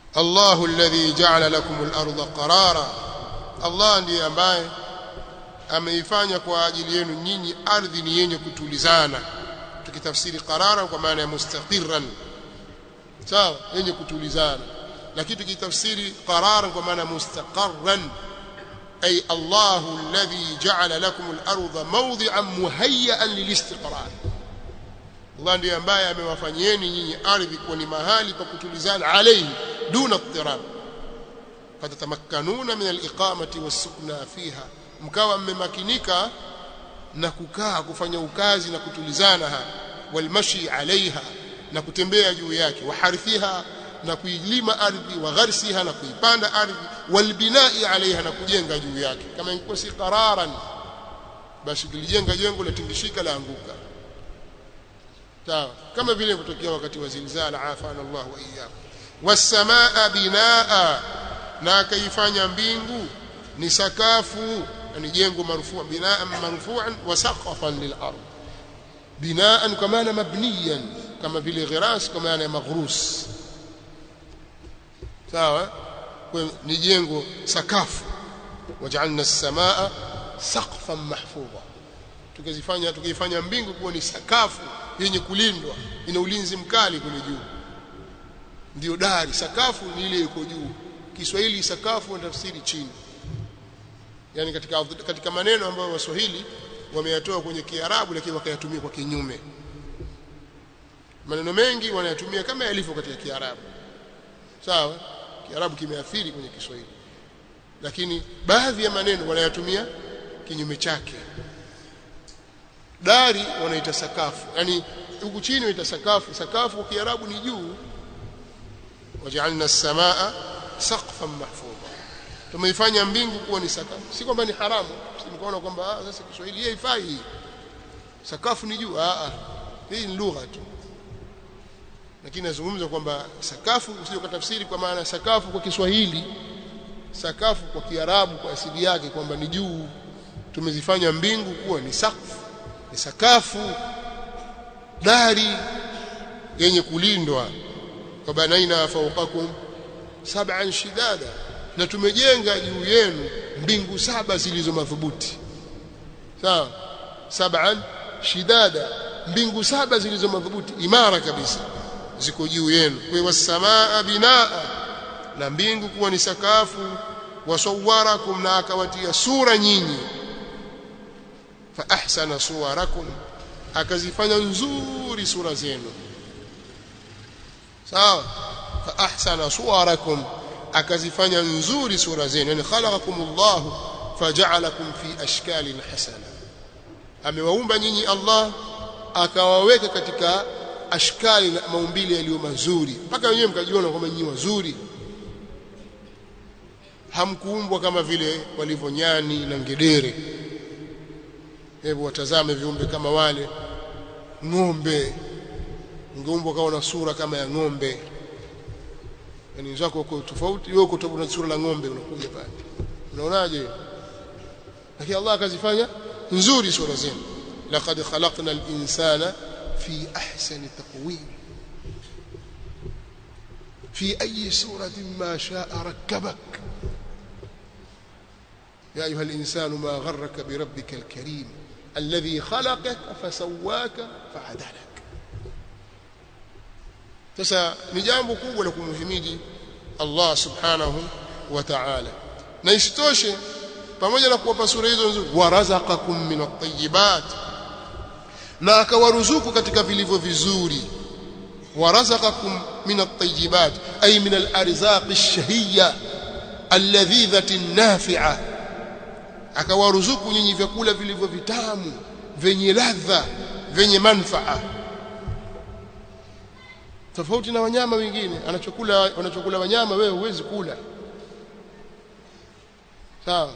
Allahu alladhi ja'ala lakum al-ardha qarara Allah ndiye ambaye ameifanya kwa ajili yenu nyinyi ardhi ni yenye kutulizana tukitafsiri qarara kwa maana ya mustaqirran sawa yenye kutulizana lakini tukitafsiri qarara kwa maana mustaqarran ay Allahu alladhi ja'ala lakum al-ardha mawdi'an muhayyan lil-istiqrar Allah ndiye ambaye amewafanyieni nyinyi ardhi kuwa ni mahali pa kutulizana alayhi duna ittirab fatatamakkanuna min al-iqamati was-sukna fiha mkawa mmemakinika na kukaa kufanya ukazi na kutulizana ha walmashi alaiha na kutembea juu yake waharithiha na kuilima ardhi wa gharsiha na kuipanda ardhi walbinai alaiha na kujenga juu yake kama ingekuwa si qararan basi kilijenga jengo latindishika laanguka sawa kama vile kutokea wakati wa zilzala afana Allah wa iyyakum wasamaa binaa na akaifanya mbingu ni sakafu ni jengo marufua binaan marfuan wa saqafan lil ard binaan kwa maana mabniyan kama vile ghiras kwa maana ya maghrus sawa kwa ni jengo sakafu waj'alna as-samaa saqfan mahfudha tukizifanya tukifanya mbingu kuwa ni sakafu yenye kulindwa ina ulinzi mkali kule juu ndio dari sakafu ni ile iko juu Kiswahili sakafu na tafsiri chini yani katika katika maneno ambayo waswahili wameyatoa kwenye Kiarabu lakini wakayatumia kwa kinyume maneno mengi wanayatumia kama yalivyo katika Kiarabu sawa Kiarabu kimeathiri kwenye Kiswahili lakini baadhi ya maneno wanayatumia kinyume chake dari wanaita sakafu yani huku chini wanaita sakafu sakafu kwa Kiarabu ni juu waj'alna as-samaa saqfan mahfudha tumeifanya mbingu kuwa ni sakafu si kwamba ni haramu simkaona kwamba ah sasa Kiswahili hii haifai sakafu ni juu ah ah hii ni lugha tu lakini nazungumza kwamba sakafu usije ukatafsiri kwa maana sakafu kwa Kiswahili sakafu kwa Kiarabu kwa asili yake kwamba ni juu tumezifanya mbingu kuwa ni sakfu ni sakafu dari yenye kulindwa kwa banaina fawqakum sab'an shidada na tumejenga juu yenu mbingu saba zilizo madhubuti sawa sab'an shidada mbingu saba zilizo madhubuti imara kabisa ziko juu yenu kwa wasamaa binaa na mbingu kuwa ni sakafu wasawwarakum na akawatia sura nyinyi fa ahsana suwarakum akazifanya nzuri sura zenu sawa fa ahsana suwarakum akazifanya nzuri sura zenu yani khalaqakumullah faja'alakum fi ashkalin hasana amewaumba nyinyi Allah akawaweka katika ashkali na maumbile yaliyo mazuri mpaka wenyewe mkajiona kwamba nyinyi wazuri hamkuumbwa kama vile walivyo nyani na ngedere hebu watazame viumbe kama wale ng'ombe ungeumbwa kawa na sura kama ya ng'ombe yani zako uko tofauti wewe uko na sura la ng'ombe unakuja pale unaonaje lakini Allah akazifanya nzuri sura zenu laqad khalaqna al-insana fi ahsani taqwim في أي سورة ما شاء ركبك يا أيها الإنسان ما غرك بربك الكريم الذي خلقك فسواك فعدلك sasa ni jambo kubwa la kumhimidi Allah subhanahu wa ta'ala na isitoshe pamoja na kuwapa sura hizo nzuri warazaqakum min at-tayyibat na akawaruzuku katika vilivyo vizuri warazaqakum min at-tayyibat ay min al-arzaq ash-shahiyya alladhidhati an-nafi'a akawaruzuku nyinyi vyakula vilivyo vitamu vyenye ladha vyenye manfaa tofauti na wanyama wengine anachokula wanachokula wanyama wewe huwezi kula sawa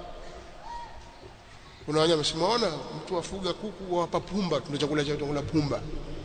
kuna wanyama simuona mtu afuga kuku wapa pumba tuna chakula cha chakula pumba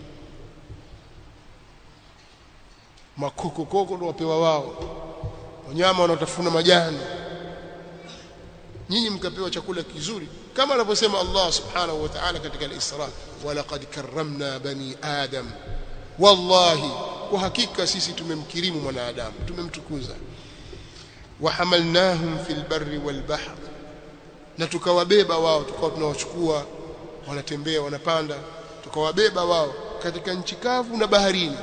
makoko koko ndo wapewa wao wanyama wanaotafuna majani nyinyi mkapewa chakula kizuri kama anavyosema Allah subhanahu wa ta'ala katika al-Isra walaqad karramna bani adam wallahi kwa hakika sisi tumemkirimu mwanadamu tumemtukuza wahamalnahum fil barri wal bahr na tukawabeba wao tukawa tunawachukua wanatembea wanapanda tukawabeba wao katika nchi kavu na baharini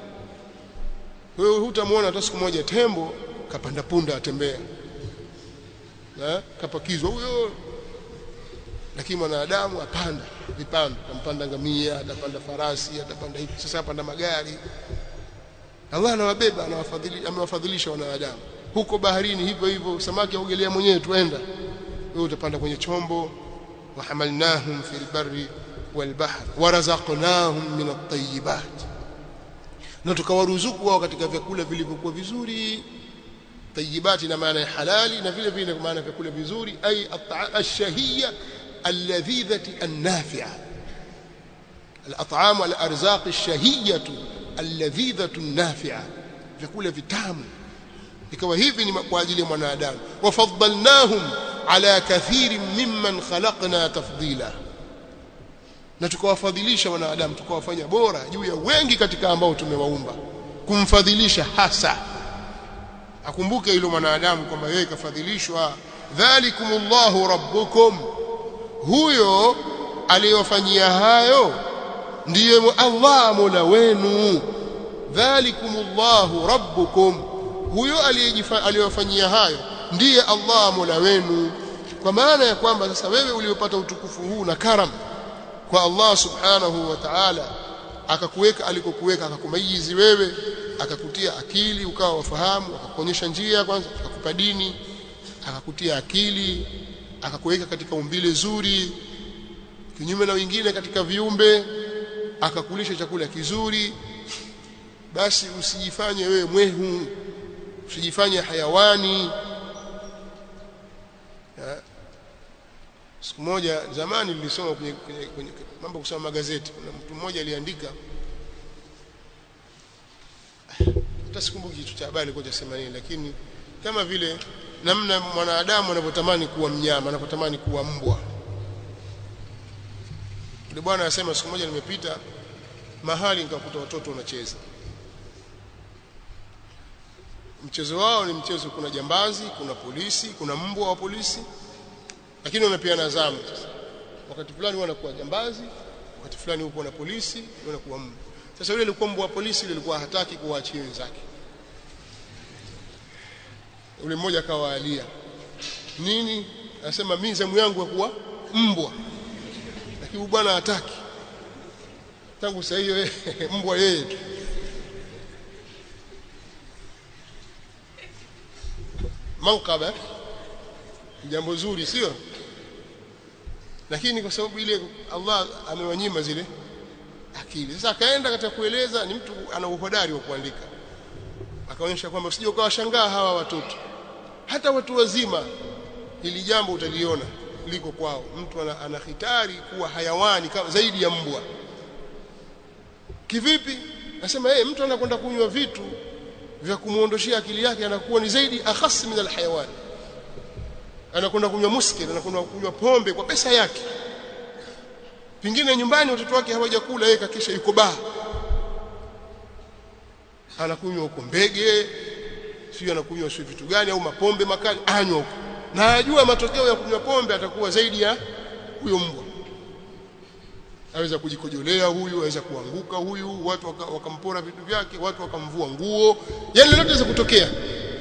wewe hutamwona hata siku moja tembo kapanda punda atembea na kapakizwa huyo lakini mwanadamu apanda vipando atampanda ngamia atapanda farasi atapanda hivi sasa apanda magari Allah anawabeba anawafadhili amewafadhilisha wanadamu huko baharini hivyo hivyo samaki aogelea mwenyewe tuenda wewe utapanda kwenye chombo wahamalnahum fil barri wal bahr warazaqnahum min at-tayyibat na tukawaruzuku wao katika vyakula vilivyokuwa vizuri tayyibati na maana ya halali na vile vile kwa maana vyakula vizuri ay ash-shahiyya alladhidhati an-nafi'a al-at'am wal-arzaq ash-shahiyyah alladhidhatu an-nafi'a vyakula vitamu ikawa hivi ni kwa ajili ya mwanadamu wafaddalnahum ala kathirin mimman khalaqna tafdila na tukawafadhilisha wanadamu tukawafanya bora juu ya wengi katika ambao tumewaumba kumfadhilisha hasa akumbuke hilo mwanadamu kwamba yeye kafadhilishwa dhalikumullahu rabbukum huyo aliyofanyia hayo ndiye Allah mola wenu dhalikumullahu rabbukum huyo aliyofanyia hayo ndiye Allah mola wenu kwa maana ya kwamba sasa wewe uliopata utukufu huu na karam kwa Allah subhanahu wa ta'ala akakuweka alikokuweka akakumayizi wewe akakutia akili ukawa wafahamu akakuonyesha njia kwanza akakupa dini akakutia akili akakuweka katika umbile zuri kinyume na wengine katika viumbe akakulisha chakula kizuri basi usijifanye wewe mwehu usijifanye hayawani ya. siku moja zamani nilisoma kwenye, kwenye, kwenye mambo kusoma magazeti kuna mtu mmoja aliandika hata sikumbuki kitu cha habari kwa cha nini lakini kama vile namna mwanadamu anavyotamani kuwa mnyama anavyotamani kuwa mbwa yule bwana anasema siku moja nimepita mahali nikakuta watoto wanacheza mchezo wao ni mchezo kuna jambazi kuna polisi kuna mbwa wa polisi lakini wanapeana zamu sasa wakati fulani wanakuwa jambazi wakati fulani huko na polisi wanakuwa mbwa sasa yule alikuwa mbwa wa polisi yule alikuwa hataki kuwaachia wenzake yule mmoja akawa alia nini anasema mimi zamu yangu ya kuwa mbwa lakini bwana hataki tangu saa hiyo mbwa yeye tu mankaba jambo zuri sio lakini kwa sababu ile Allah amewanyima zile akili sasa akaenda katika kueleza ni mtu ana uhodari wa kuandika akaonyesha kwamba usije ukawashangaa hawa watoto hata watu wazima hili jambo utaliona liko kwao mtu ana, ana hitari kuwa hayawani kama zaidi ya mbwa kivipi nasema yeye mtu anakwenda kunywa vitu vya kumuondoshia akili yake anakuwa ni zaidi akhas min alhayawan anakwenda kunywa muskil anakwenda kunywa pombe kwa pesa yake pingine nyumbani watoto wake hawajakula yeye kakisha yuko baa anakunywa huko mbege sio anakunywa sio vitu gani au mapombe makali anywa huko na ajua matokeo ya kunywa pombe atakuwa zaidi ya huyo mbwa aweza kujikojolea huyu aweza kuanguka huyu watu wakampora waka vitu vyake watu wakamvua nguo yani lolote linaweza kutokea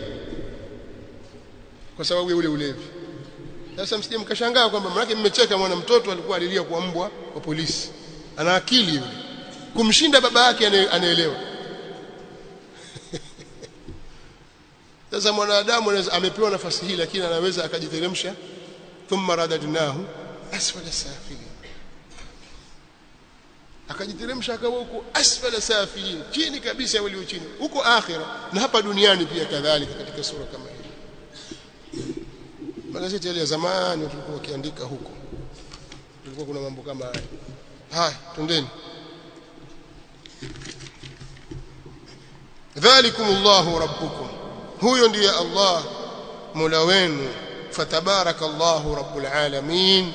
kwa sababu ya ule ulevi sasa msije mkashangaa kwamba maana mmecheka mwana mtoto alikuwa alilia kwa mbwa wa polisi ana akili yule kumshinda baba yake anaelewa sasa mwanadamu amepewa nafasi hii lakini anaweza akajiteremsha thumma radadnahu asfala safilin akajiteremsha akawa huko asfala safilin chini kabisa walio chini huko akhira na hapa duniani pia kadhalika katika sura kama hii magazeti yale ya zamani tulikuwa wakiandika huko tulikuwa kuna mambo kama haya haya twendeni dhalikumullahu rabbukum huyo ndiye Allah mola wenu fatabarakallahu rabbul alamin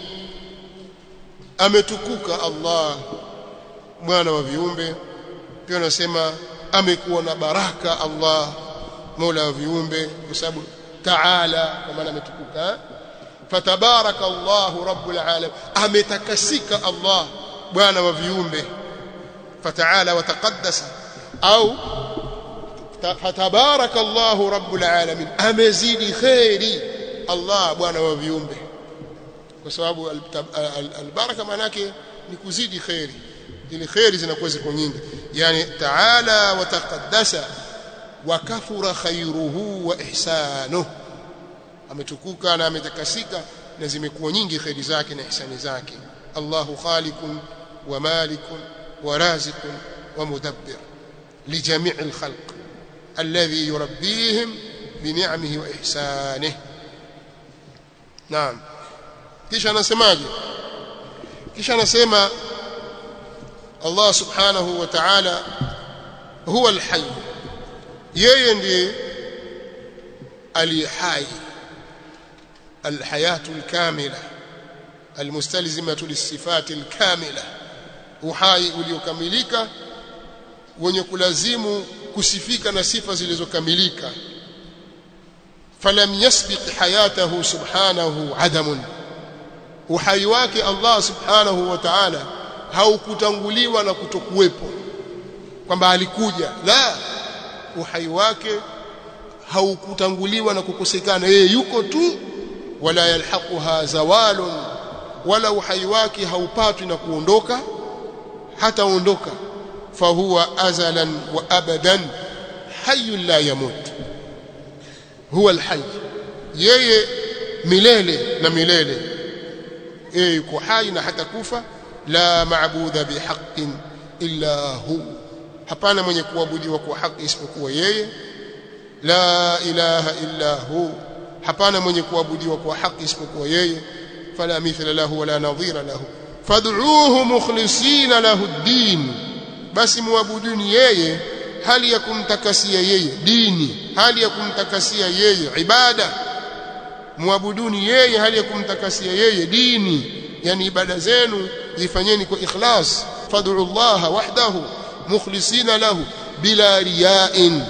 ametukuka Allah bwana wa viumbe pia anasema amekuwa na baraka Allah Mola wa viumbe kwa sababu taala kwa maana ametukuka fatabaraka Allahu rabbul alamin ametakasika Allah bwana wa viumbe fataala wa taqaddasa au fatabaraka Allahu rabbul alamin amezidi khairi Allah bwana wa viumbe kwa sababu albaraka maana yake ni kuzidi khairi ili khairi zinakuwa ziko nyingi yani taala wa taqaddasa wa kathura khairuhu wa ihsanuhu ametukuka na ametakasika na zimekuwa nyingi khairi zake na ihsani zake Allahu khaliqun wa malikun wa raziqun wa mudabbir لجميع الخلق الذي يربيهم بنعمه وإحسانه نعم kisha anasemaje kisha anasema Allah subhanahu wa ta'ala huwa al-hayy yeye ndiye aliyehai الحياه الكامله المستلزمه للصفات الكامله uhai uliokamilika wenye kulazimu kusifika na sifa zilizokamilika falam yasbiq hayatahu subhanahu adamun uhai wake Allah subhanahu wa ta'ala haukutanguliwa na kutokuwepo kwamba alikuja la uhai wake haukutanguliwa na kukosekana yeye yuko tu wala yalhaquha zawalun wala uhai wake haupatwi na kuondoka hata ondoka fahuwa azalan wa abadan hayyun la yamut huwa alhayy yeye milele na milele yeye yuko hai na hata kufa la maabuda bihaqqin illa hu hapana mwenye kuabudiwa kwa haki isipokuwa yeye la ilaha illa hu hapana mwenye kuabudiwa kwa haki isipokuwa yeye fala mithla lahu wala nadhira lahu fad'uuhu mukhlisina lahu ad-din basi muabuduni yeye hali ya kumtakasia yeye dini hali ya kumtakasia yeye ibada muabuduni yeye hali ya kumtakasia yeye dini yani ibada zenu zifanyeni kwa ikhlas fad'u Allah wahdahu mukhlisina lahu bila riya'in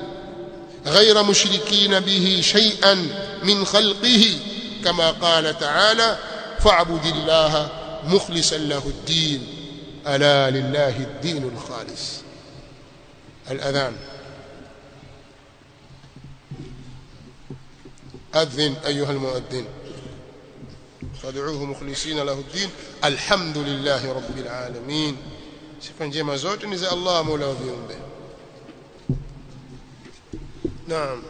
غير مشركين به شيئا من خلقه كما قال تعالى فاعبد الله مخلصا له الدين ألا لله الدين الخالص الأذان أذن أيها المؤذن فادعوه مخلصين له الدين الحمد لله رب العالمين sifa njema zote ni za Allah Mola wa viumbe Naam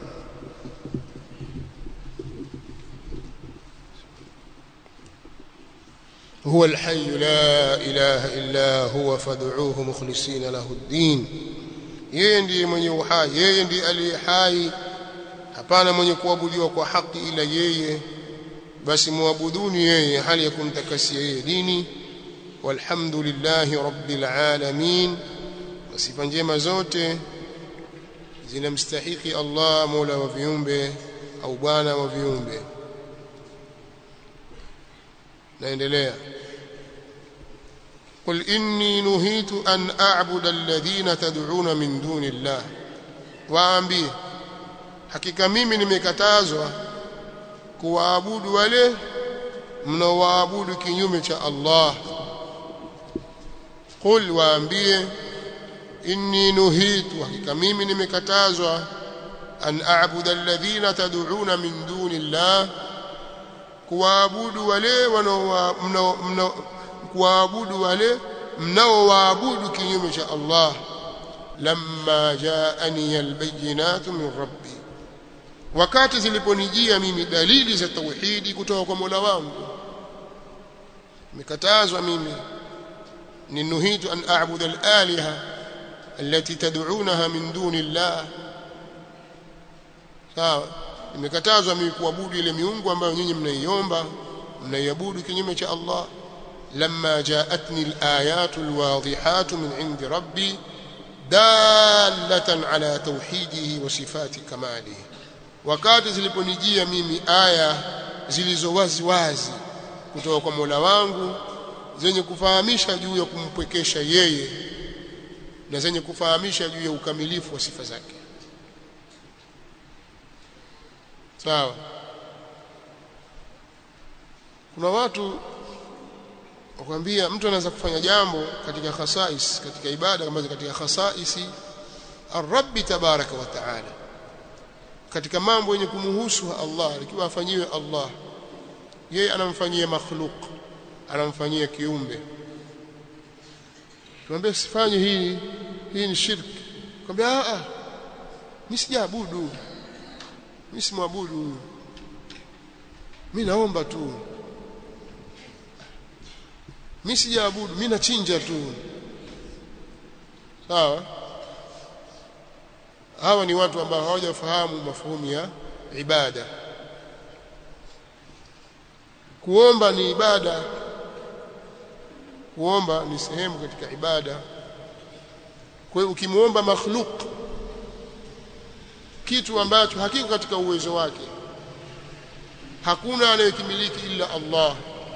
هو الحي لا إله إلا هو فادعوه مخلصين له الدين yeye ndiye mwenye uhai yeye ndiye aliye hai hapana mwenye kuabudiwa kwa haki ila yeye basi muabuduni yeye hali ya kumtakasia yeye dini walhamdulillahi rabbil alamin sifa njema zote zinamstahiki Allah Mola wa viumbe au bwana wa viumbe naendelea قل إني نهيت أن أعبد الذين تدعون من دون الله waambie hakika mimi nimekatazwa kuwaabudu wale mnaowaabudu kinyume cha Allah qul waambie inni nuhitu hakika mimi nimekatazwa an a'budu alladhina tad'una min duni Allah kuwaabudu wale wanao kuwaabudu wale mnaowaabudu kinyume cha Allah lamma jaani albayinatu min rabbi wakati ziliponijia mimi dalili za tauhidi kutoka kwa Mola wangu nimekatazwa mimi ninuhitu an a'budu al-aliha التي تدعونها من دون الله sawa nimekatazwa mimi kuabudu ile miungu ambayo nyinyi mnaiomba mnaiabudu kinyume cha Allah lamma jaatni alayatu alwadihatu min indi rabbi dalatan ala tauhidihi wa sifati kamalihi wakati ziliponijia mimi aya zilizo wazi wazi kutoka kwa Mola wangu zenye kufahamisha juu ya kumpwekesha yeye na zenye kufahamisha juu ya ukamilifu wa sifa zake sawa kuna watu wakwambia mtu anaweza kufanya jambo katika khasais katika ibada kama katika khasaisi ar-rabb tabaraka wa taala katika mambo yenye kumhusu Allah ikiwa afanyiwe Allah yeye anamfanyia makhluk anamfanyia kiumbe tuambie sifanye hii hii ni shirki kwambia a a mimi sijaabudu mimi simwabudu mimi naomba tu mimi sijaabudu mimi nachinja tu sawa hawa ni watu ambao hawajafahamu mafuhumu ya ibada kuomba ni ibada kuomba ni sehemu katika ibada kwa hiyo ukimuomba makhluk kitu ambacho hakiko katika uwezo wake hakuna anayekimiliki ila Allah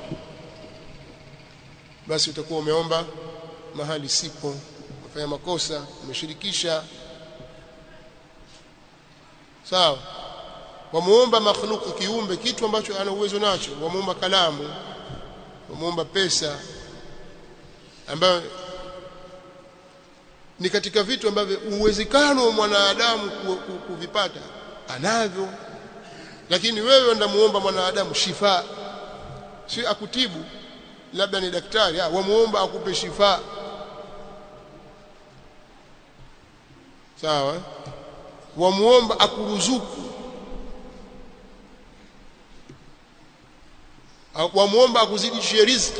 basi utakuwa umeomba mahali sipo umefanya makosa umeshirikisha sawa wamuomba makhluku kiumbe kitu ambacho ana uwezo nacho wamuomba kalamu wamuomba pesa ambayo ni katika vitu ambavyo uwezekano wa mwanadamu kuvipata anavyo lakini wewe ndamuomba mwanadamu shifa si akutibu labda ni daktari ah wamuomba akupe shifa sawa wamuomba akuruzuku wamuomba akuzidishie riziki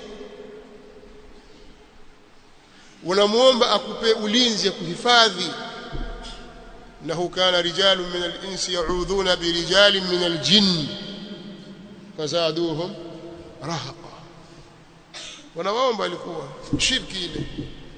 unamuomba akupe ulinzi akuhifadhi innahu kana rijalun min al-insi ya'udhuna bi rijalin min al-jinn fazaduhum rahaqa wanawaomba alikuwa shirki ile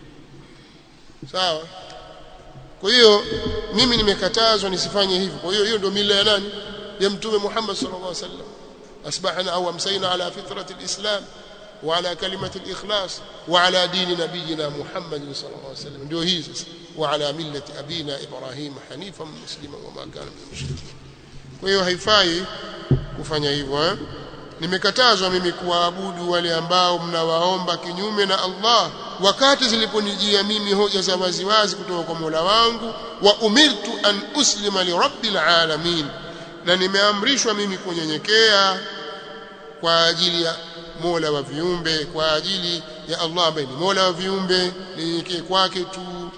sawa kwa hiyo mimi nimekatazwa nisifanye hivyo kwa hiyo hiyo ndio mila ya nani ya mtume Muhammad sallallahu alaihi wasallam asbahna au amsayna ala fitrati alislam wa ala kalimati alikhlas wa ala dini nabiyina Muhammad sallallahu alaihi wasallam ndio hii sasa wa ala millati abina Ibrahim hanifan musliman wa ma kana min mushrikin kwa hiyo haifai kufanya hivyo eh? nimekatazwa mimi kuwaabudu wale ambao mnawaomba kinyume na Allah wakati ziliponijia mimi hoja za waziwazi kutoka kwa Mola wangu wa umirtu an uslima li rabbil alamin na nimeamrishwa mimi kunyenyekea kwa ajili ya Mola wa viumbe kwa ajili ya Allah ambaye ni Mola wa viumbe ninyenyekee kwake tu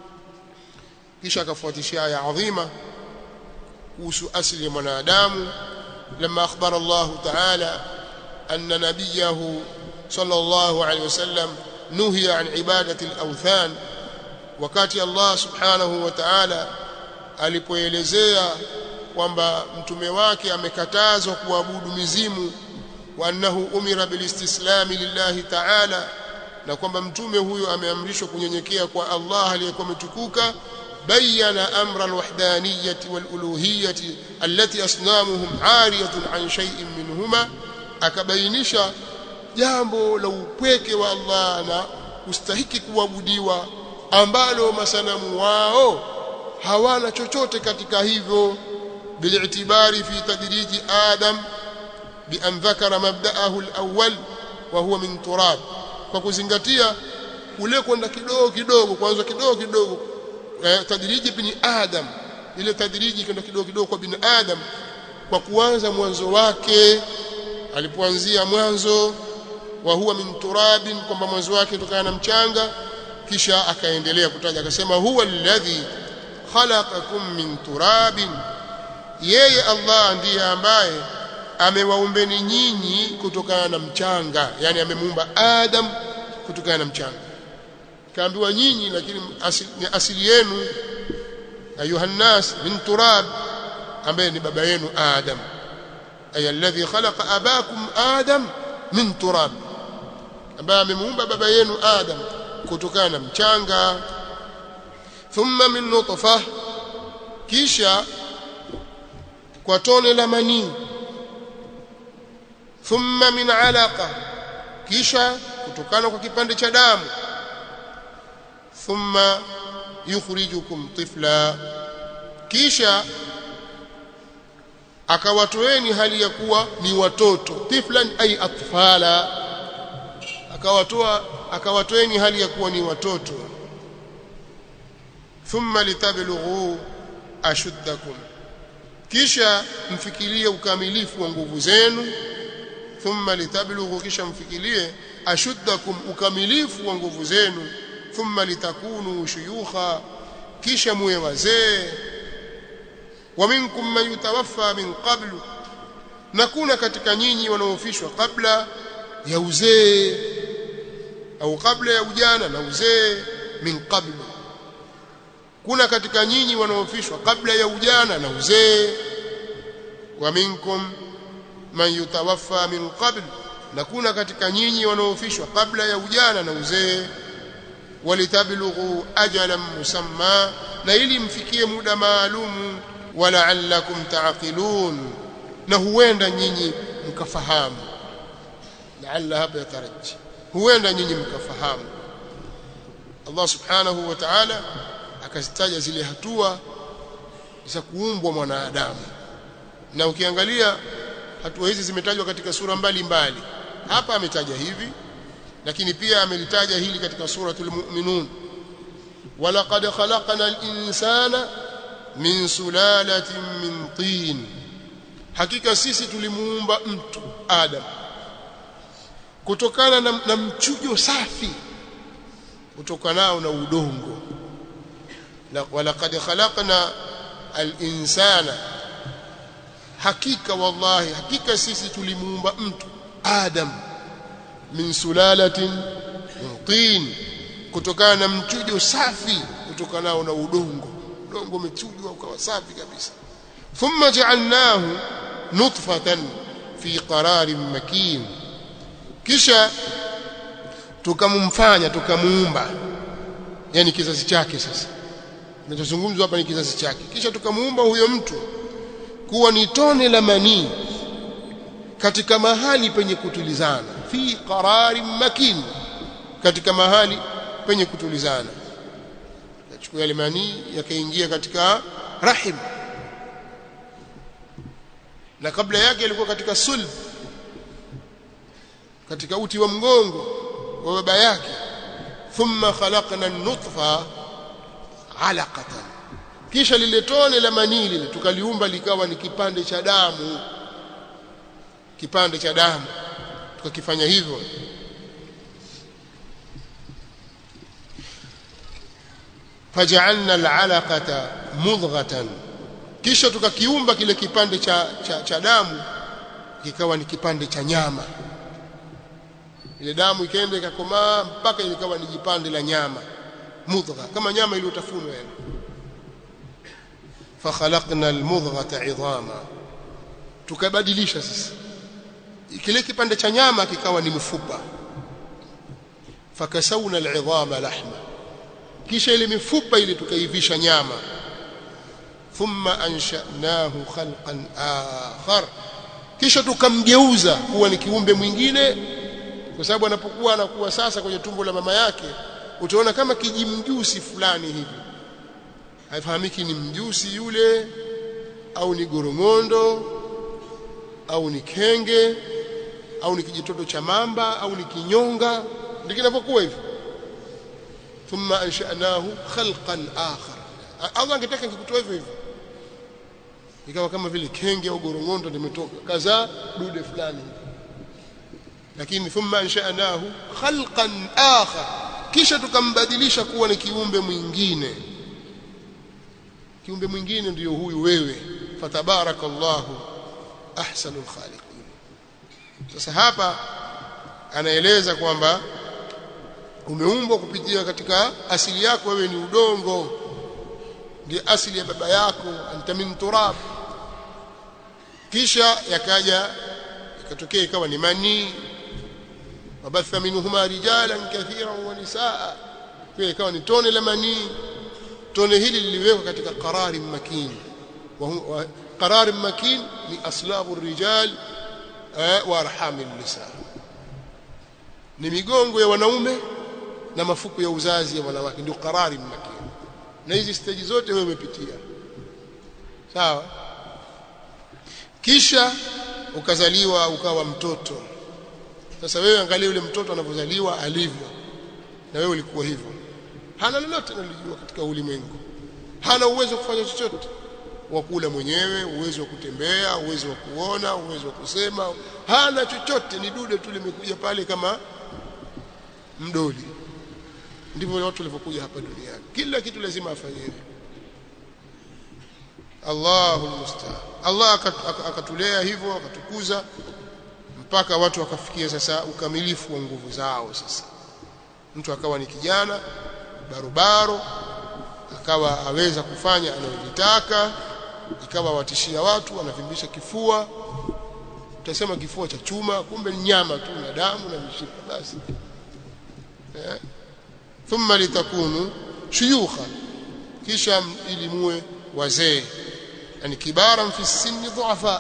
kisha akafuatishia aya adhima kuhusu asili ya mwanadamu لما أخبر الله تعالى أن نبيه صلى الله عليه وسلم نهي عن عبادة الأوثان wakati Allah subhanahu wa ta'ala alipoelezea kwamba mtume wake amekatazwa kuabudu mizimu wa annahu umira bilistislami lillahi ta'ala na kwamba mtume huyo ameamrishwa kunyenyekea kwa Allah aliyekuwa ametukuka بين أمر الوحدانية والألوهية التي أصنامهم عارية عن شيء منهما akabainisha jambo la upweke wa Allah na kustahiki kuabudiwa ambalo masanamu wao hawana chochote katika hivyo bilitibari fi tadriji adam bi an dhakara mabda'ahu al-awwal wa huwa min turab kwa kuzingatia kule kwenda kidogo kidogo kwanza kidogo kidogo tadriji bin adam ile tadriji kwenda kidogo kidogo kwa bin adam kwa kuanza mwanzo wake alipoanzia mwanzo wa huwa min turabin kwamba mwanzo wake kutokana na mchanga kisha akaendelea kutaja akasema huwa alladhi khalaqakum min turabin yeye Allah ndiye ambaye amewaumbeni nyinyi kutokana na mchanga yani amemuumba Adam kutokana na mchanga kaambiwa nyinyi lakini asili, ni asili yenu ayuha nas min turab ambaye ni baba yenu Adam ay alladhi khalaqa abakum Adam min turab ambaye amemuumba baba yenu Adam kutokana na mchanga thumma min nutfa kisha kwa tone la manii thumma min alaqa kisha kutokana kwa kipande cha damu thumma yukhrijukum tifla kisha akawatoeni hali ya kuwa ni watoto tiflan ay atfala akawatoa akawatoeni hali ya kuwa ni watoto thumma litablughu ashuddakum kisha mfikirie ukamilifu wa nguvu zenu thumma litablughu kisha mfikirie ashuddakum ukamilifu wa nguvu zenu thumma litakunu shuyukha kisha muwe wazee wa minkum man yutawaffa min qablu na kuna katika nyinyi wanaofishwa kabla ya uzee au kabla ya ujana na uzee min qablu kuna katika nyinyi wanaofishwa kabla ya ujana na uzee wa minkum man yutawaffa min qabl na kuna katika nyinyi wanaofishwa kabla ya ujana na uzee walitablughu ajalan musamma na ili mfikie muda maalumu wala'allakum ta'qilun na huenda nyinyi mkafahamu la'alla hapa yataraji huenda nyinyi mkafahamu Allah subhanahu wa ta'ala akazitaja zile hatua za kuumbwa mwanadamu na ukiangalia hatua hizi zimetajwa katika sura mbalimbali hapa ametaja hivi lakini pia amelitaja hili katika suratul mu'minun walaqad khalaqna al-insana min sulalatin min tin hakika sisi tulimuumba mtu adam kutokana na, na mchujo safi kutokanao na udongo walaqad khalaqna al-insana hakika wallahi hakika sisi tulimuumba mtu adam min sulalatin min tin kutokana na mchujo safi kutokanao na udongo udongo umechujwa ukawa safi kabisa thumma ja'alnahu nutfatan fi qararin makin kisha tukamumfanya tukamuumba yani kizazi chake sasa kinachozungumzwa hapa ni kizazi chake kisha tukamuumba huyo mtu kuwa ni tone la manii katika mahali penye kutulizana fi qararin makin katika mahali penye kutulizana yachukua yale manii yakaingia katika rahim na kabla yake yalikuwa katika sulb katika uti wa mgongo wa baba yake thumma khalaqna an-nutfa alaqatan kisha lile tone la manii lile tukaliumba likawa ni kipande cha damu kipande cha damu tukakifanya hivyo faj'alna al'alaqata mudghatan kisha tukakiumba kile kipande cha, cha, cha damu kikawa ni kipande cha nyama ile damu ikaenda ikakomaa mpaka ikawa ni jipande la nyama mudgha kama nyama iliyotafunwa yani fakhalaqna almudghata 'idhama tukabadilisha sasa kile kipande cha nyama kikawa ni mfupa fakasawna al'idhama lahma kisha ile mifupa ile tukaivisha nyama thumma ansha'nahu khalqan akhar kisha tukamgeuza kuwa ni kiumbe mwingine kwa sababu anapokuwa anakuwa sasa kwenye tumbo la mama yake utaona kama kijimjusi fulani hivi haifahamiki ni mjusi yule au ni gorongondo au ni kenge au ni kijitoto cha mamba au ni kinyonga ndivyo kinavyokuwa hivyo thumma ansha'nahu khalqan akhar Allah angetaka ngikutoa hivyo hivyo ikawa kama vile kenge au gorongondo limetoka kaza dude fulani lakini thumma ansha'nahu khalqan akhar kisha tukambadilisha kuwa ni kiumbe mwingine kiumbe mwingine ndiyo huyu wewe fatabarakallahu ahsanul khaliqin sasa hapa anaeleza kwamba umeumbwa kupitia katika asili yako wewe ni udongo ndiye asili ya baba yako anta min turab kisha yakaja ikatokea ikawa ni manii wabatha minhuma rijalan kathiran wa nisaa pia ikawa ni tone la manii tone hili liliwekwa katika qarari makin wa qarari makin ni aslabu rijal wa arham nisa ni migongo ya wanaume na mafuko ya uzazi ya wanawake ndio qarari makin na hizi stage zote wewe umepitia sawa kisha ukazaliwa ukawa mtoto sasa wewe angalia yule mtoto anavyozaliwa alivyo na wewe ulikuwa hivyo hana lolote analijua katika ulimwengu hana uwezo wa kufanya chochote wa kula mwenyewe uwezo wa kutembea uwezo wa kuona uwezo wa kusema hana chochote ni dude tu limekuja pale kama mdoli ndivyo watu walivyokuja hapa duniani kila kitu lazima afanyiwe Allahu musta'an Allah akatulea hivyo akatukuza mpaka watu wakafikia sasa ukamilifu wa nguvu zao sasa mtu akawa ni kijana barobaro akawa aweza kufanya anayotaka ikawa watishia watu anavimbisha kifua utasema kifua cha chuma kumbe ni nyama tu na damu na mishipa basi eh thumma litakunu shuyukha kisha ili muwe wazee yani kibaran fi sinni dhuafa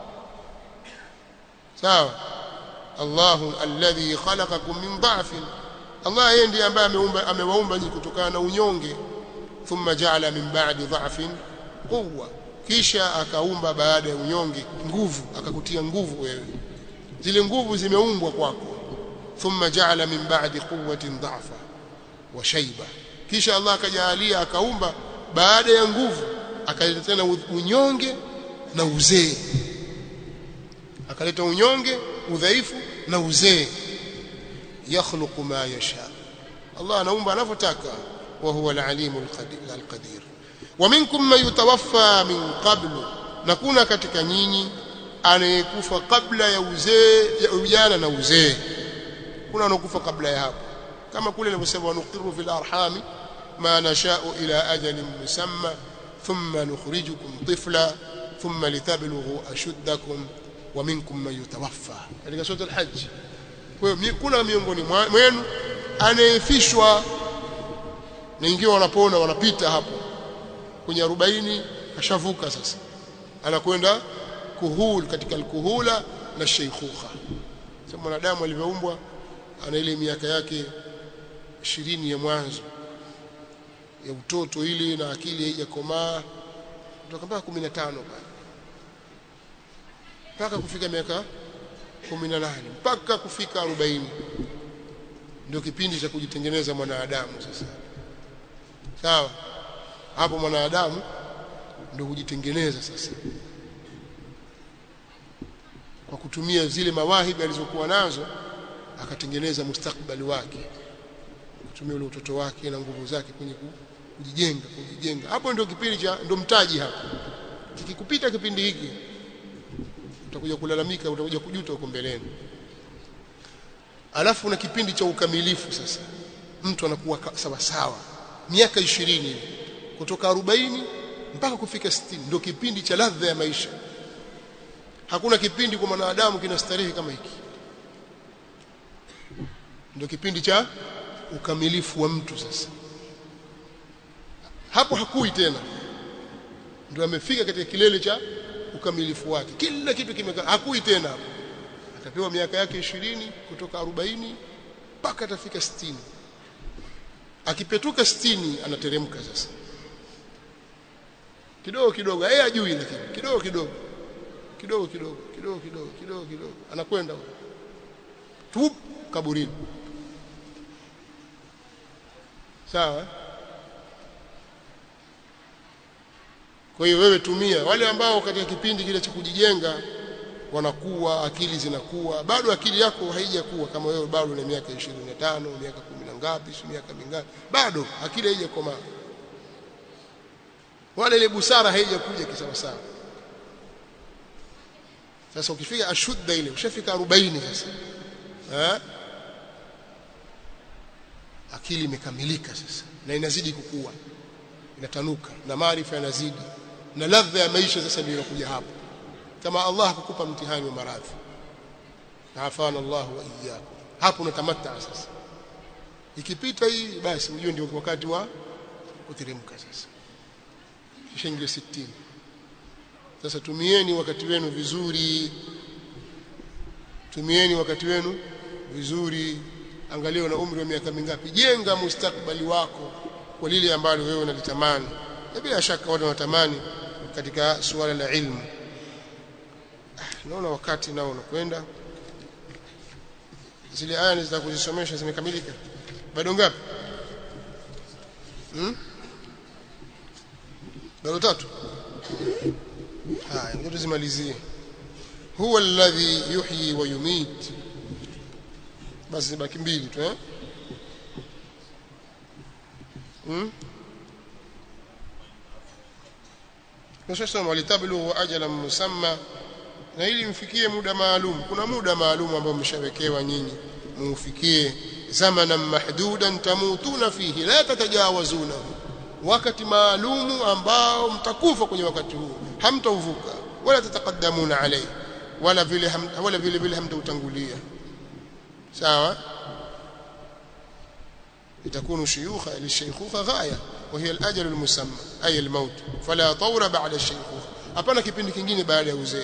sawa Allahu alladhi khalaqakum min dha'fin Allah yeye ndiye ambaye ameumba amewaumba nyinyi kutokana na unyonge thumma ja'ala min ba'di dha'fin quwwa kisha akaumba baada ya unyonge nguvu akakutia nguvu wewe zile nguvu zimeumbwa kwako thumma ja'ala min ba'di quwwatin dha'fa wa shayba kisha Allah akajalia akaumba baada ya nguvu akaleta tena unyonge na uzee akaleta unyonge udhaifu na uzee yakhluqu ma yasha Allah anaumba anavyotaka wa huwa al-alimul qadir wa minkum man yutawaffa min qablu na kuna katika nyinyi anayekufa kabla ya uzee ya ujana na uzee kuna anokufa kabla ya hapo kama kule nilivyosema nuqiru fil arhami ma nasha'u ila ajalin musamma thumma nukhrijukum tifla thumma litablughu ashuddakum wa minkum man yutawaffa katika sura al-hajj kwa hiyo kuna miongoni mwenu anayefishwa na ingiwa wanapona wanapita hapo kwenye 40 kashavuka sasa anakwenda kuhul katika alkuhula na sheikhuha sasa mwanadamu alivyoumbwa ana ile miaka yake ishirini ya mwanzo ya utoto ile na akili haijakomaa kutoka mpaka 15 pale mpaka kufika miaka 18 mpaka kufika 40 ndio kipindi cha kujitengeneza mwanadamu sasa sawa hapo mwanadamu ndio kujitengeneza sasa kwa kutumia zile mawahibi alizokuwa nazo akatengeneza mustakbali wake kutumia ule utoto wake na nguvu zake kwenye kujijenga kujijenga hapo ndio kipindi cha ndio mtaji hapo kikikupita kipindi hiki utakuja kulalamika utakuja kujuta huko mbeleni alafu na kipindi cha ukamilifu sasa mtu anakuwa sawa sawa miaka 20 kutoka 40 mpaka kufika 60 ndio kipindi cha ladha ya maisha hakuna kipindi kwa mwanadamu kinastarehe kama hiki ndio kipindi cha ukamilifu wa mtu sasa hapo hakui tena ndio amefika katika kilele cha ukamilifu wake kila kitu kimekaa hakui tena hapo atapewa miaka yake ishirini kutoka 40 mpaka atafika 60 akipetuka 60 anateremka sasa kidogo kidogo yeye ajui lakini kidogo kidogo kidogo kidogo kidogo kidogo kidogo kidogo anakwenda tu kaburini sawa kwa hiyo wewe tumia wale ambao katika kipindi kile cha kujijenga wanakuwa akili zinakuwa bado akili yako haijakuwa kama wewe bado una miaka 25 miaka 10 ngapi si miaka mingapi bado akili haijakomaa wala ile busara haijakuja kisawa sawa sasa ukifika ashudda ile ushafika 40 sasa eh akili imekamilika sasa na inazidi kukua inatanuka na maarifa yanazidi na ladha ya maisha sasa ndio inakuja hapo kama Allah akukupa mtihani wa maradhi afana Allah wa iyyakum hapo unatamatta sasa ikipita hii basi unajua ndio wakati wa kuteremka sasa kisha ingia 60 sasa tumieni wakati wenu vizuri tumieni wakati wenu vizuri angalia una umri wa miaka mingapi jenga mustakbali wako kwa lile ambalo wewe unalitamani na bila shaka watu wanatamani katika suala la ilmu naona wakati nao unakwenda zile aya za kuzisomesha zimekamilika bado ngapi hmm? bado tatu haya ndio tuzimalizie huwa alladhi yuhyi wa yumit basi baki mbili tu eh hmm? Sasa walitablu ajalan musamma na ili mfikie muda maalum kuna muda maalum ambao mmeshawekewa nyinyi muufikie zamanan mahdudan tamutuna fihi la tatajawazunahu wakati maalumu ambao mtakufa kwenye wakati huo hamtauvuka wala tataqaddamuna alayhi wala vile ham, wala vile vile hamtautangulia sawa يتكون شيوخا للشيخوخة غاية وهي الأجل المسمى أي الموت فلا طور بعد الشيخوخة hapana kipindi kingine baada ya uzee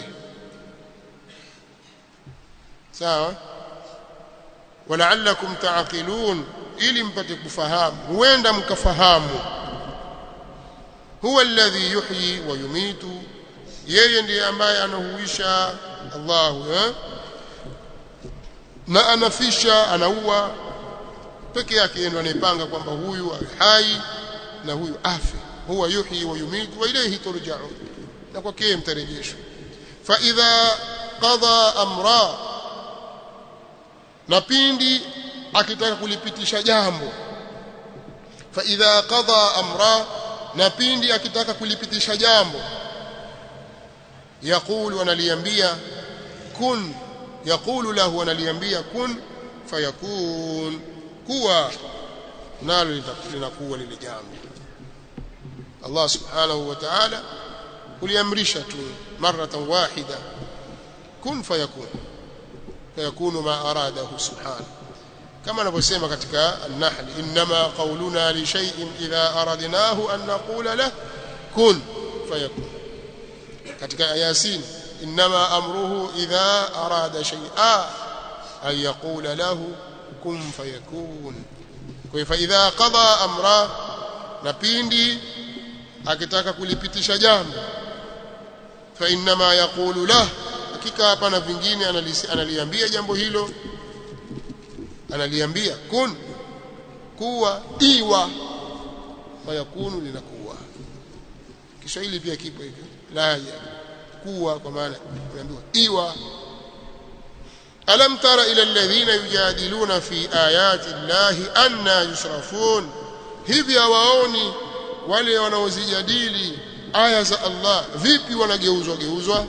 sawa walaallakum taaqilun ili mpate kufahamu huenda mkafahamu huwa alladhi yuhyi wa yumitu yeye ndiye ambaye anahuisha Allahu eh? na anafisha anaua peke yake yeye ndo anayepanga kwamba huyu hai na huyu afe huwa yuhyi wa yumitu wa ilayhi turja'un na kwake mtarejeshwa fa idha qada amra na pindi akitaka kulipitisha jambo fa idha qada amra na pindi akitaka kulipitisha jambo yaqulu analiambia kun yaqulu lahu analiambia kun fayakun kuwa nalo linakuwa lile jambo Allah subhanahu wa ta'ala kuliamrisha tu maratan wahida kun fayakun fayakunu ma aradahu subhanahu kama anavyosema katika an-nahl inma qawluna li shay'in idha aradnahu an naqula lahu kun fayakun katika yasin inma amruhu idha arada shay'a an yaqula lahu kun fayakun kwa fa idha qada amra na pindi akitaka kulipitisha jambo fa inma yaqulu lah hakika hapana vingine analiambia jambo hilo analiambia kun kuwa iwa fayakunu linakuwa Kiswahili pia kipo hivyo la kuwa kwa maana unaambiwa iwa alam tara ila alladhina yujadiluna fi ayati llahi anna yusrafun hivi hawaoni wale wanaozijadili aya za Allah vipi wanageuzwa geuzwa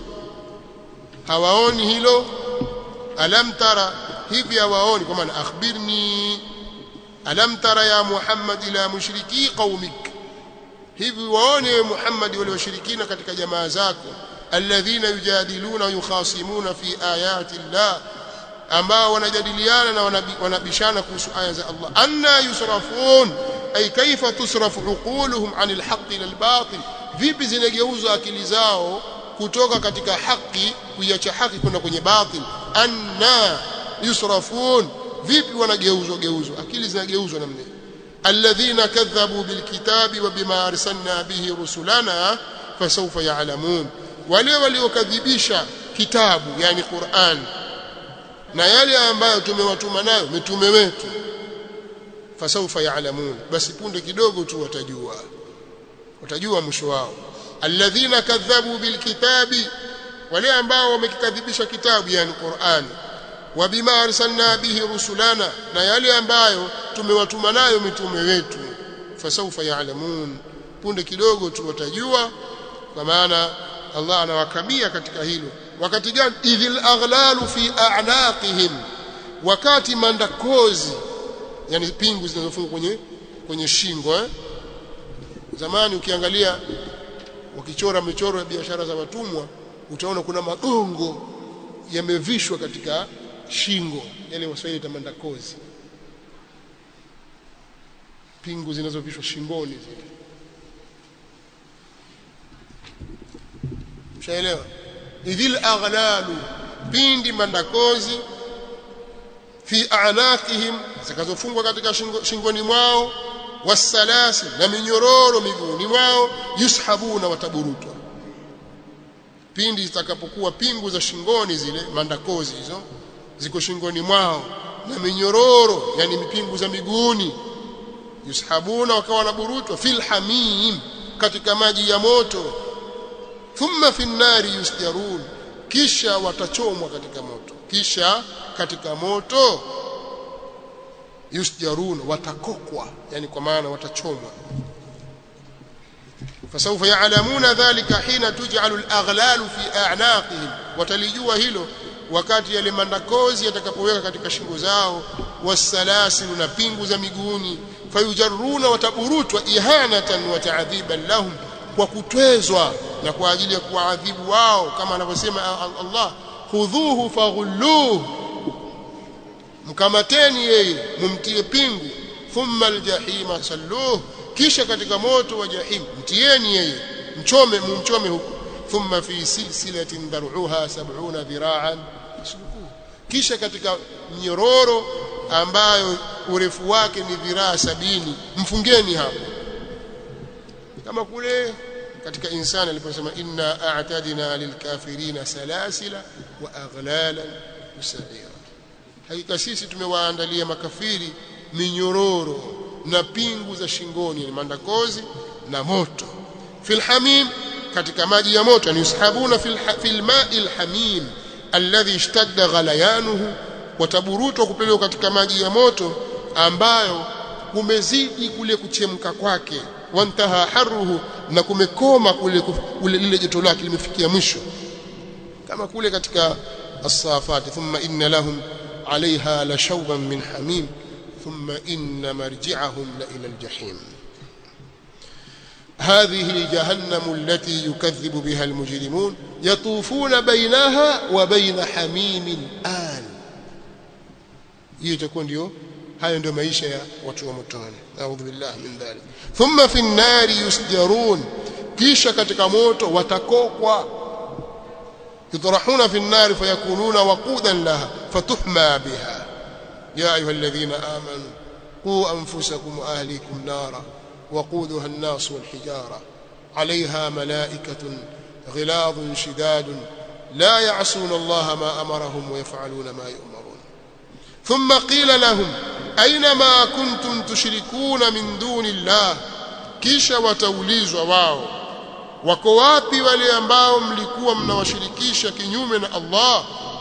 hawaoni hilo alam tara hivi hawaoni kwa maana akhbirni alam tara ya Muhammad ila mushriki qaumik hivi waone Muhammad wale washirikina katika jamaa zako alladhina yujadiluna yukhasimuna fi ayati Allah ambao wanajadiliana na wanabishana kuhusu aya za Allah anna yusrafun ay kaifa tusrafu uquluhum anil haqqi lil batil vipi zinageuzwa akili zao kutoka katika haki kuiacha haki kwenda kwenye batil anna yusrafun vipi wanageuzwa geuzwa akili zinageuzwa namna alladhina kadhabu bilkitabi wa bima arsalna bihi rusulana fasawfa ya'lamun wale waliokadhibisha kitabu yani Qur'an na yale ambayo tumewatuma nayo mitume wetu fasawfa ya'lamun basi punde kidogo tu watajua watajua mwisho wao alladhina kadhabu bilkitabi wale ambao wamekikadhibisha kitabu yani Qur'an wa bima arsalna bihi rusulana na yale ambayo tumewatuma nayo mitume wetu fasawfa ya'lamun punde kidogo tu watajua kwa maana Allah anawakamia katika hilo wakati gani idhil aghlalu fi a'naqihim wakati mandakozi yani pingu zinazofungwa kwenye kwenye shingo eh? zamani ukiangalia wakichora michoro ya biashara za watumwa utaona kuna magongo yamevishwa katika shingo yale waswahili tamanda kozi pingu zinazovishwa shingoni zile mshaelewa idhil aghlalu pindi mandakozi fi a'naqihim zitakazofungwa katika shingo, shingoni mwao wasalasi na minyororo miguuni mwao yushabuna wataburutwa pindi zitakapokuwa pingu za shingoni zile mandakozi hizo ziko shingoni mwao na minyororo yani mipingu za miguuni yushabuna wakawa wanaburutwa fil hamim katika maji ya moto thumma fi nnari yusjarun kisha watachomwa katika moto kisha katika moto yusjarun watakokwa yani kwa maana watachomwa فسوف يعلمون ذلك حين تجعل الأغلال في أعناقهم watalijua hilo wakati yale mandakozi yatakapoweka katika shingo zao wasalasil na pingu za miguuni fayujarruna wataburutwa ihanatan wa ta'dhiban lahum kwa kutwezwa na kwa ajili ya kuadhibu wao kama anavyosema Allah khudhuhu faghulluhu mkamateni yeye mumtie pingu thumma aljahima salluhu kisha katika moto wa jahim mtieni yeye mchome mumchome huko thumma fi silsilatin dar'uha 70 dhira'an faslukuhu kisha katika mnyororo ambayo urefu wake ni dhiraa sabini mfungeni hapo kama kule katika insani aliposema inna a'tadna lilkafirina salasila wa aghlalan usaira hakika sisi tumewaandalia makafiri minyororo na pingu za shingoni ni mandakozi na moto fil hamim katika maji ya moto yani yushabuna fil fil ma'il hamim alladhi ishtadda ghalayanuhu wataburutwa kupelekwa katika maji ya moto ambayo kumezidi kule kuchemka kwake wantaha haruhu na kumekoma kule kule lile joto lake limefikia mwisho kama kule katika as-safat thumma inna lahum عليها لشوبا من حميم ثم إن مرجعهم لإلى الجحيم هذه جهنم التي يكذب بها المجرمون يطوفون بينها وبين حميم آن hiyo itakuwa ndio hayo ndio maisha ya watu wa motoni naudhu billahi min dhalik thumma fi nnari yusjarun kisha katika moto watakokwa يطرحون في النار فيكونون وقودا لها فتحمى بها يا أيها الذين آمنوا قوا أنفسكم وأهليكم نارا وقودها الناس والحجارة عليها ملائكة غلاظ شداد لا يعصون الله ما أمرهم ويفعلون ما يؤمرون ثم قيل لهم أين ما كنتم تشركون من دون الله كيش وتوليز واو wako wapi wale ambao mlikuwa mnawashirikisha kinyume na Allah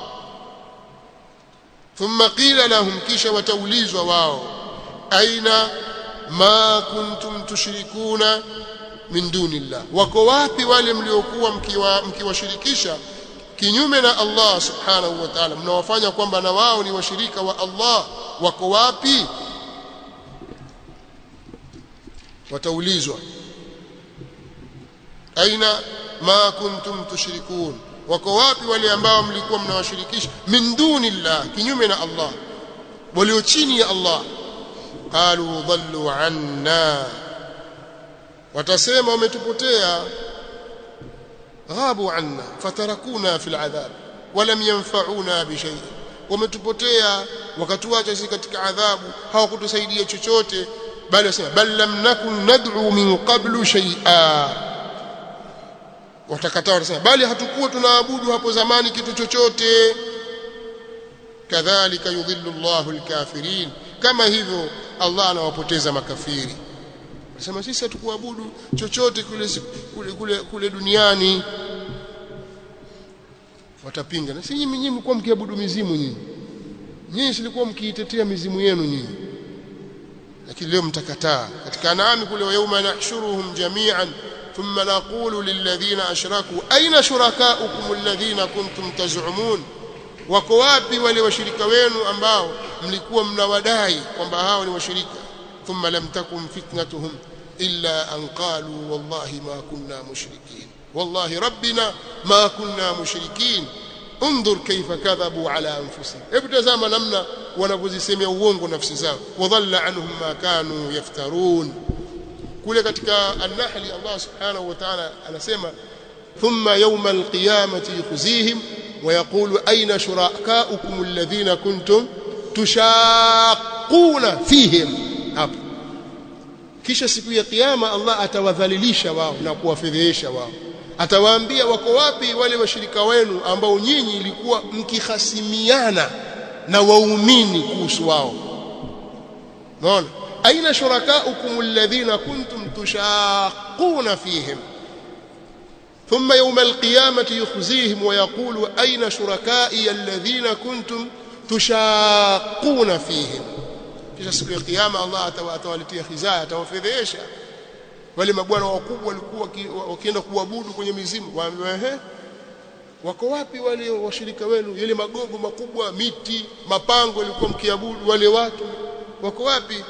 thumma qila lahum kisha wataulizwa wao aina ma kuntum tushrikuna min dunillah wako wapi wale mliokuwa mkiwashirikisha kinyume na Allah subhanahu wa ta'ala mnawafanya kwamba na wao ni washirika wa Allah wako wapi wataulizwa aina ma kuntum tushrikun wako wapi wale ambao mlikuwa mnawashirikisha min dunillah kinyume na Allah walio chini ya Allah qalu dhallu anna watasema wametupotea ghabu anna fatarakuna fil adhab walam yanfa'una bi shay wametupotea wakatuacha sisi katika adhabu hawakutusaidia chochote bali wasema bal lam nakun nad'u min qablu shay'a watakataa watasema bali hatukuwa tunaabudu hapo zamani kitu chochote kadhalika yudhillu Allahu alkafirin kama hivyo Allah anawapoteza makafiri Nasema sisi hatukuabudu chochote kule kule kule, kule duniani watapinga na si nyinyi nyinyi mlikuwa mkiabudu mizimu nyinyi nyinyi silikuwa mkiitetea mizimu yenu nyinyi lakini leo mtakataa katika anaami kule yauma nahshuruhum jami'an ثم نقول للذين أشركوا أين شركاؤكم الذين كنتم تزعمون wako wapi wale washirika wenu ambao mlikuwa mnawadai kwamba hao ni washirika thumma lam takun fitnatuhum illa an qalu wallahi ma kunna mushrikin wallahi rabbina ma kunna mushrikin انظر كيف كذبوا على انفسهم hebu tazama namna wanavyozisemea uongo nafsi zao wadhalla anhum ma kanu yaftarun kule katika an-nahl Allah subhanahu wa ta'ala anasema thumma yawma al-qiyamati yukhzihim wa yaqulu ayna shurakaukum alladhina kuntum tushaquna fihim hapo kisha siku ya kiyama Allah atawadhalilisha wao na kuwafedhehesha wao atawaambia wako wapi wale washirika wenu ambao nyinyi ilikuwa mkihasimiana na waumini kuhusu wao unaona aina shurakaukum alladhina kuntum tushaquna fihim ثم يوم القيامة يخزيهم ويقول أين شركائي الذين كنتم تشاقون فيهم kisha siku ya kiyama Allah atawaletea khizaya atawafedhesha wale mabwana wakubwa walikuwa wakienda kuabudu kwenye mizimu waambiwa ehe wako wapi wale washirika wenu yale magogo makubwa miti mapango yalikuwa mkiabudu wale watu wako wapi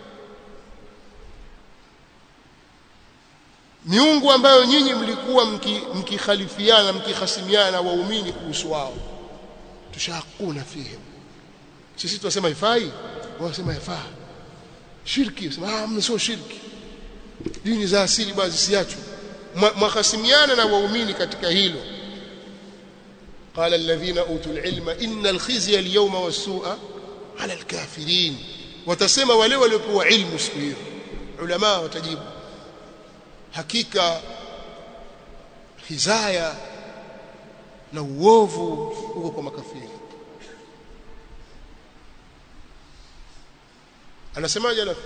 miungu ambayo nyinyi mlikuwa mkikhalifiana mki mkihasimiana na waumini kuhusu wao tushakuna fihim sisi tunasema ifai wanasema yafaa shirki wasema ah sio shirki dini za asili basi zisiachwe mwahasimiana na waumini katika hilo قال الذين اوتوا العلم ان الخزي اليوم والسوء على الكافرين watasema wale waliopewa ilmu siku hiyo ulama watajibu hakika hizaya na uovu uko kwa makafiri anasemaje alafu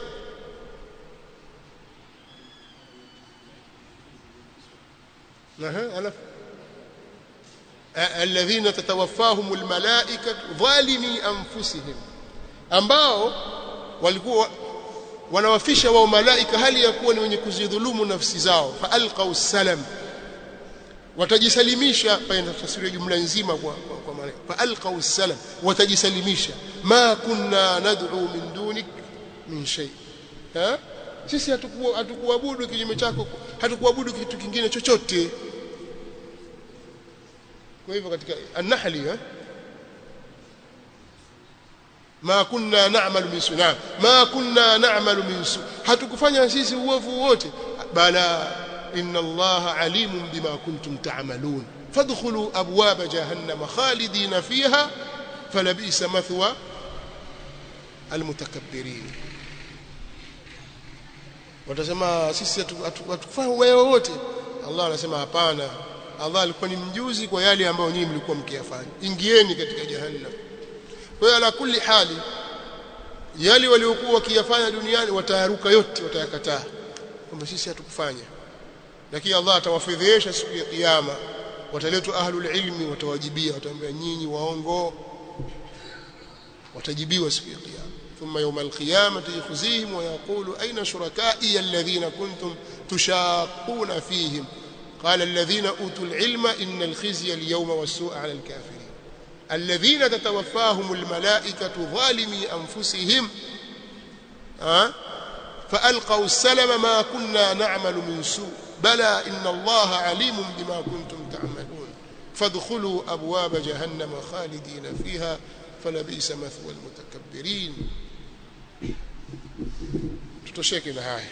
alafu alladhina tatawaffahum almalaika dhalimi anfusihim ambao walikuwa wanawafisha wao malaika hali ya kuwa ni wenye kuzidhulumu nafsi zao fa alqaw salam watajisalimisha pale tafsiri jumla nzima kwa kwa, kwa malaika fa alqaw salam watajisalimisha ma kunna nad'u min dunik min shay ha sisi hatukuwa hatukuabudu kinyume chako hatukuabudu kitu kingine chochote kwa hivyo katika an-nahli eh ma kunna na'malu min suna ma kunna na'malu min su hatukufanya sisi uovu wote bala inna allaha alimun bima kuntum ta'malun fadkhulu abwab jahannam khalidina fiha falabisa mathwa almutakabbirin watasema sisi hatukufanya wewe wote Allah anasema hapana Allah alikuwa ni mjuzi kwa yale ambayo nyinyi mlikuwa mkiyafanya ingieni katika jahannam kwa hiyo ala kulli hali yale waliokuwa wakiyafanya duniani watayaruka yote watayakataa kwamba sisi hatukufanya lakini Allah atawafedhesha siku ya kiyama wataletwa ahlul ilmi watawajibia wataambia nyinyi waongo watajibiwa siku ya kiyama ثم يوم القيامة يخزيهم ويقول أين شركائي الذين كنتم تشاقون فيهم قال الذين أوتوا العلم إن الخزي اليوم والسوء على الكافرين الذين تتوفاهم الملائكة ظالمي أنفسهم أه؟ فألقوا السلم ما كنا نعمل من سوء بلى إن الله عليم بما كنتم تعملون فادخلوا أبواب جهنم خالدين فيها فلبئس مثوى المتكبرين tutosheke na haya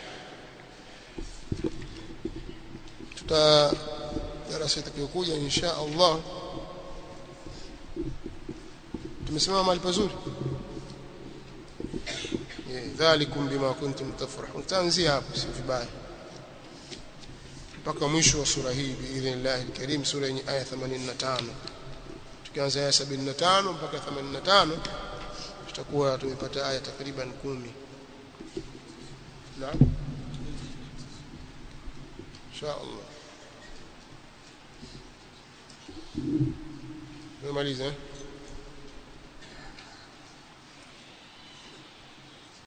tuta darasa itakayokuja insha Allah tumesimama mahali pazuri dhalikum bima kuntum tafrahun taanzia hapo si vibaya mpaka mwisho wa sura hii biidhnillah alkarim sura yenye aya 85 tukianza aya 75 mpaka 85 tutakuwa tumepata aya takriban kumi naam insha Allah tumemaliza eh